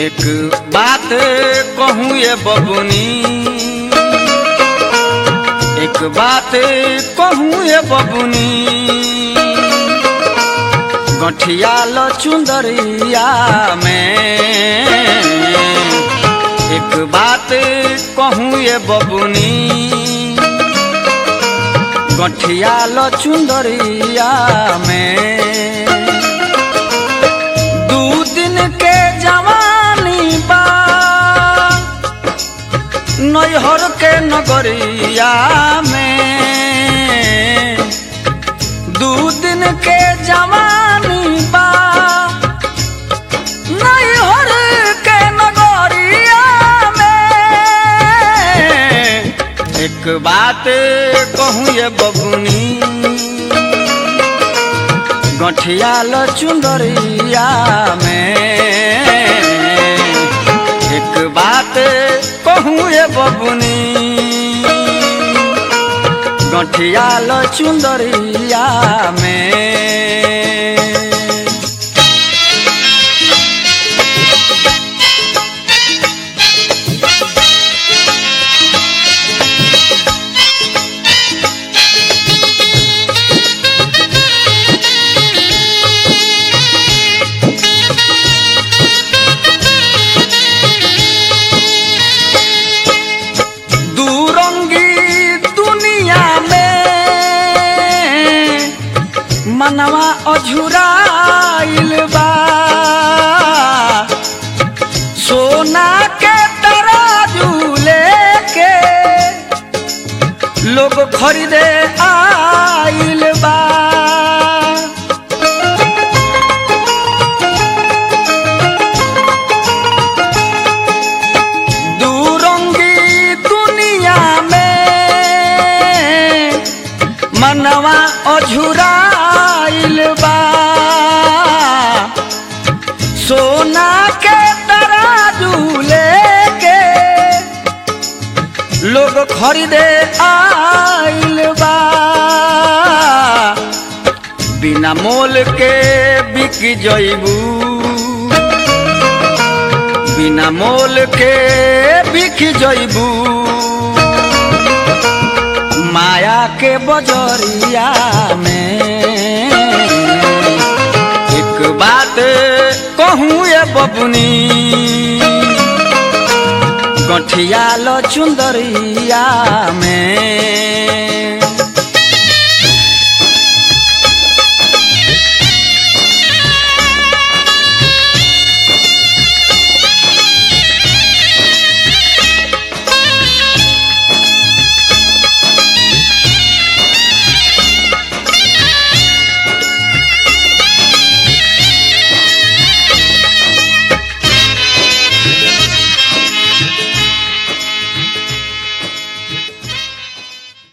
एक बात कहूँ ये बबुनी एक बात कहूँ ये बबुनी गठिया ल चुंदरिया में एक बात कहूँ ये बबुनी गठिया ल चुंदरिया में दू दिन के जवानी बा नैहर के नगरिया में दू दिन के जवानी बा नैहर के नगरिया में एक बात कहूँ ये बबुनी गठिया ल चुंदरिया में एक बात कहूँ ये बबुनी गठिया ल चुंदरिया में दूरंगी दुनिया में मनवा अझुराइल बा सोना के तराजू लेके लोग खरीदे आइल बा दूरंगी दुनिया में मनवा अझुराइल बा सोना के तराजू लेके लोग खरीदे आइल बा बिना मोल के बिक जइबू बिना मोल के बिक जइबू माया के बजरिया में एक बात कहूँ ये बबुनी गठिया ल चुंदरिया में